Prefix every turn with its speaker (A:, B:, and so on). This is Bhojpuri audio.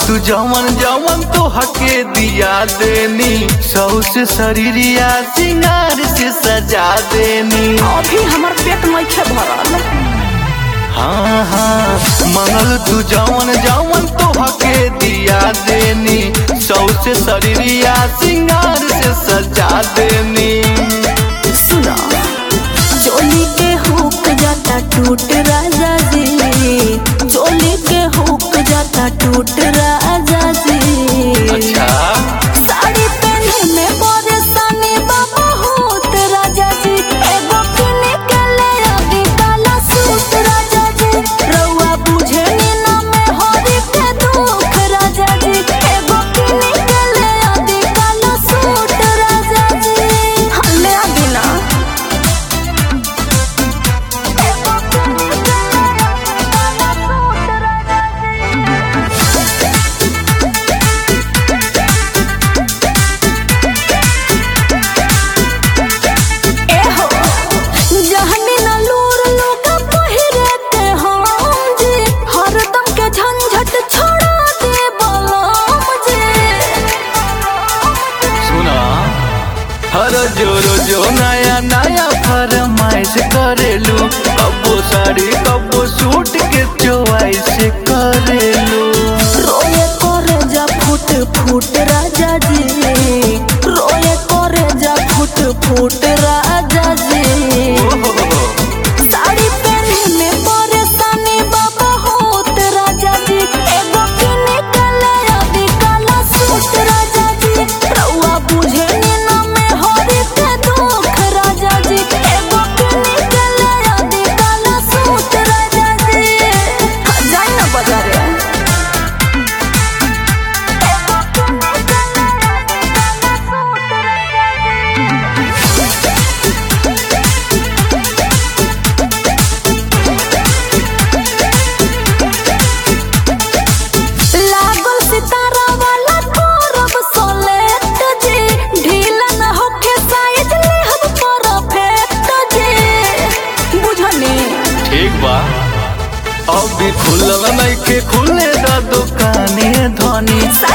A: तू जवन जवन तो हके दिया देनी सौ से शरीरिया सिंगार से सजा देनी
B: अभी हमर पेट नइखे भरल
A: हाँ हाँ मंगल तू जवन जवन तो हके दिया देनी सौ से शरीरिया सिंगार से सजा देनी
B: सुना चोली के हुक जाता टूट राजा जी चोली के हुक जाता टूट राजा जी
A: अच्छा
B: साड़ी पहने में परेशानी बा बहुत राजा जी एगो किने के ले आदि काला सूट राजा जी रउआ बुझे नी ना में हरी के दुख राजा जी एगो किने के ले आदि काला सूट राजा जी हले आदि ना एगो किने के ले आदि काला सूट राजा जी एहो जहनी न लूर लोग पहिरते हम जी हरदम के झंझट छोड़ा दे बलम जी
A: सुना हर जोरो जो नया नया फरमाइश करेलू कबो साड़ी कबो सूट के चॉइस करेलू
B: रोए करे जा फुट फुट राजा जी रोए करे जा फुट फुट राजा जी साड़ी पहने में परेशानी बाबा होत राजा जी एगो किने के ले आदि काला सूट राजा जी रउआ बुझे नी ना में हरी के दुख राजा जी एगो किने के ले आदि काला सूट राजा जी जाई ना बाजारे एगो किने के ले आदि काला सूट राजा जी लागल सितारा वाला करब सोलेट जी ढीला न होखे साइज लेहब परफेक्ट जी बुझनी
A: ठीक बा अब भी खुलल नहीं के खुले दा दुकाने धनी